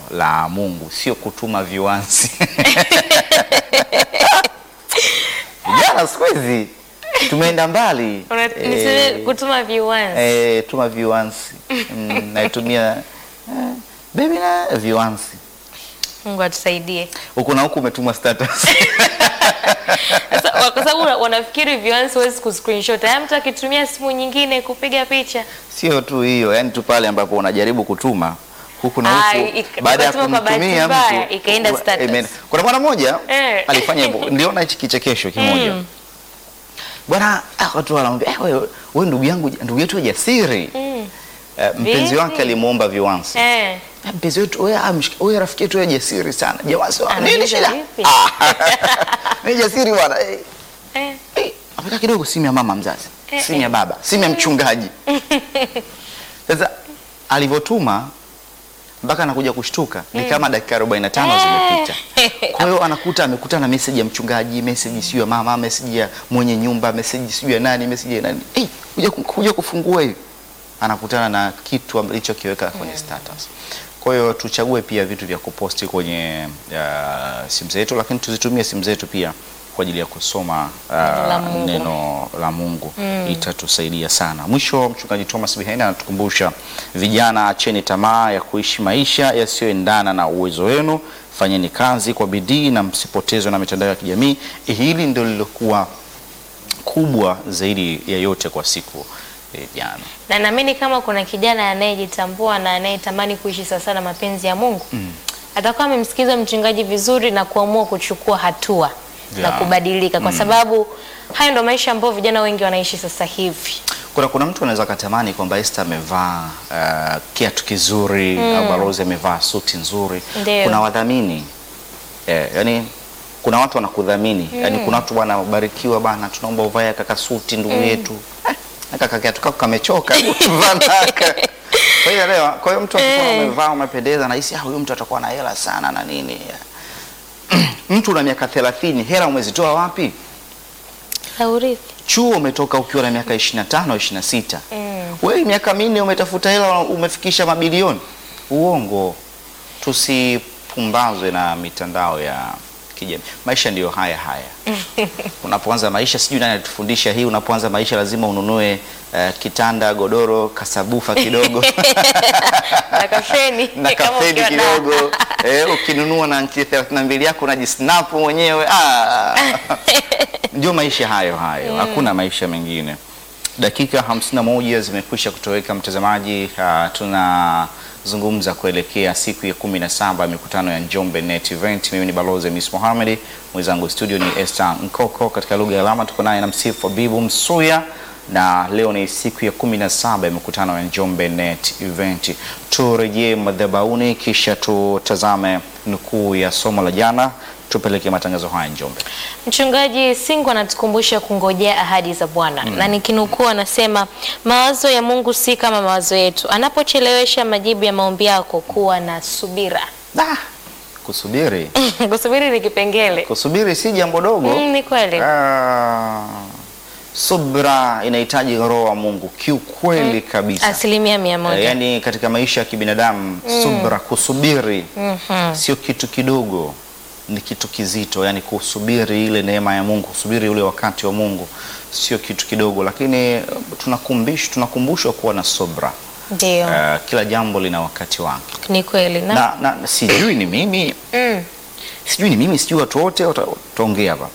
la Mungu, sio kutuma viwanzi. Vijana siku hizi tumeenda mbali. Una- Eh, niseme kutuma viwanzi. eh, tuma viwanzi mm, naitumia eh, baby na viwanzi Mungu atusaidie. huku na huku umetuma status Sasa wa- kwa sababu una- wanafikiri viwanzi huwezi kuscreenshot. Haya mtu akitumia simu nyingine kupiga picha. sio tu hiyo, yani tu pale ambapo unajaribu kutuma huku na Ah, huku, ika- baada ya ukatuma kwa bahati kumtumia mbaya, mtu ikaenda status. imeenda. Kuna bwana mmoja Eh. alifanya hivyo, niliona hichi kichekesho kimoja Mm. bwana, ah, watu wanamwambia eh, wewe wewe ndugu yangu, ndugu yetu jasiri Mm. Eh, mpenzi Vipi? wake alimuomba viwanzi Eh. Eh, mpenzi wetu wewe, ah, mshik- wewe rafiki yetu wewe jasiri sana jamaa, sio nini Anauliza shida? vipi? Ah, mimi jasiri bwana eh, Eh. eh, ameka kidogo simu ya mama mzazi, Eh, simu ya baba, simu ya mchungaji. Sasa alivyotuma mpaka anakuja kushtuka ni kama dakika 45 zimepita. Kwa hiyo anakuta amekuta na message ya mchungaji, message sio ya mama, message ya mwenye nyumba, message sio ya nani, message ya nani. Eh, kuja kuja kufungua hivi. Anakutana na kitu alichokiweka kwenye status. Kwa hiyo tuchague pia vitu vya kuposti kwenye uh, simu zetu, lakini tuzitumie simu zetu pia kwa ajili ya kusoma uh, La Mungu. neno la Mungu itatusaidia sana. Mwisho, mchungaji Thomas Bihena anatukumbusha vijana, acheni tamaa ya kuishi maisha yasiyoendana na uwezo wenu, fanyeni kazi kwa bidii na msipotezwe na mitandao ya kijamii. Hili ndio lilokuwa kubwa zaidi ya yote kwa siku ya jana. Na naamini kama kuna kijana anayejitambua na anayetamani kuishi sasa na mapenzi ya Mungu atakuwa amemsikiza mchungaji vizuri na kuamua kuchukua hatua na Yeah. kubadilika, kwa sababu hayo ndo maisha ambayo vijana wengi wanaishi sasa hivi. Kuna, kuna mtu anaweza katamani kwamba Esther amevaa uh, kiatu kizuri au Balozi amevaa suti nzuri. Ndio. Kuna wadhamini eh, yani kuna watu wanakudhamini yani, kuna watu bwana, barikiwa bana, tunaomba uvae kaka suti ndugu yetu eh, na kaka kiatu kako kamechoka hebu vaa naka. Kwa hiyo leo, kwa hiyo mtu akikuwa Eh. umevaa umependeza, nahisi ah, huyu mtu atakuwa na hela sana na nini. mtu una miaka 30 hela umezitoa wapi? Haurithi. chuo umetoka ukiwa na miaka 25 26. Mm. Wewe miaka minne umetafuta hela umefikisha mabilioni. Uongo. Tusipumbazwe na mitandao ya kijamii. Maisha ndiyo haya haya. Unapoanza maisha, sijui nani alitufundisha hii, unapoanza maisha lazima ununue eh, kitanda, godoro, kasabufa kidogo na kafeni na kama kafeni ukiwa na- kidogo eh, ukinunua na nchi 32 yako unajisnapu mwenyewe ah. Ndio maisha hayo hayo, hakuna maisha mengine. Dakika 51 zimekwisha kutoweka mtazamaji. Uh, tunazungumza kuelekea siku ya 17 ya mikutano ya Njombe Net Event. Mimi ni Balozi Miss Mohamed, mwenzangu studio ni Esther Nkoko, katika lugha ya alama tuko naye na msifu Bibu Msuya na leo ni siku ya 17 ya mikutano ya Njombe Net Event. Turejee madhabahuni kisha tutazame nukuu ya somo la jana, tupeleke matangazo haya Njombe. Mchungaji Singo anatukumbusha kungojea ahadi za Bwana na nikinukuu, anasema mawazo ya Mungu si kama mawazo yetu. Anapochelewesha majibu ya maombi yako, kuwa na subira. Ah, kusubiri Kusubiri ni kipengele. kusubiri si jambo dogo. Mm, ni kweli. Ah, subra inahitaji roho wa Mungu kiukweli kabisa. Asilimia mia Eh, moja. yaani katika maisha ya kibinadamu subra, kusubiri sio kitu kidogo, ni kitu kizito. Yaani kusubiri ile neema ya Mungu, kusubiri ule wakati wa Mungu sio kitu kidogo, lakini eh, tunakumbushwa tunakumbushwa kuwa na subra. Ndio, Eh, kila jambo lina wakati wake ni kweli na, na, na sijui ni mimi mm, sijui ni mimi sijui watu wote wata- wataongea hapa.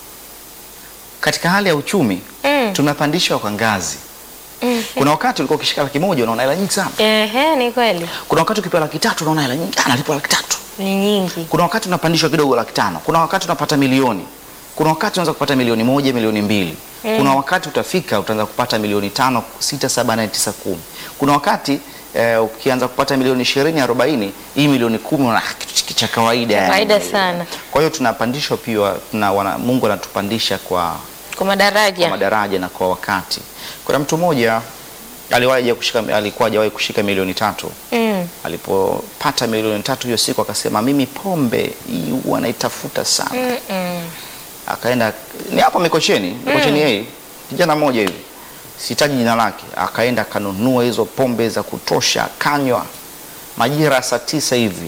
Katika hali ya uchumi Mm. tunapandishwa kwa ngazi. Kuna wakati ulikuwa ukishika laki moja unaona hela nyingi sana. ehe, ni kweli Kuna wakati ukipewa laki tatu unaona hela nyingi, ah, nalipwa laki tatu. ni nyingi. Kuna wakati unapandishwa kidogo laki tano. Kuna wakati unapata milioni. Kuna wakati unaweza kupata milioni moja, milioni mbili. Kuna wakati utafika utaanza kupata milioni tano, sita, saba, nane, tisa, kumi. Kuna wakati eh, ukianza kupata milioni ishirini, arobaini, hii milioni kumi unaona ah, kitu cha kawaida. yani. Kawaida sana. Kwa hiyo tunapandishwa pia tuna, wana, Mungu anatupandisha kwa, Kwa kwa madaraja madaraja na kwa wakati. Kuna mtu mmoja aliwahi kushika alikuwa hajawahi kushika milioni tatu. mm, Alipopata milioni tatu hiyo siku akasema, mimi pombe hii huwa naitafuta sana. mm, mm. Akaenda ni hapo Mikocheni, Mikocheni yeye kijana mmoja hivi, sitaji jina lake, akaenda akanunua hizo pombe za kutosha, akanywa majira ya saa tisa hivi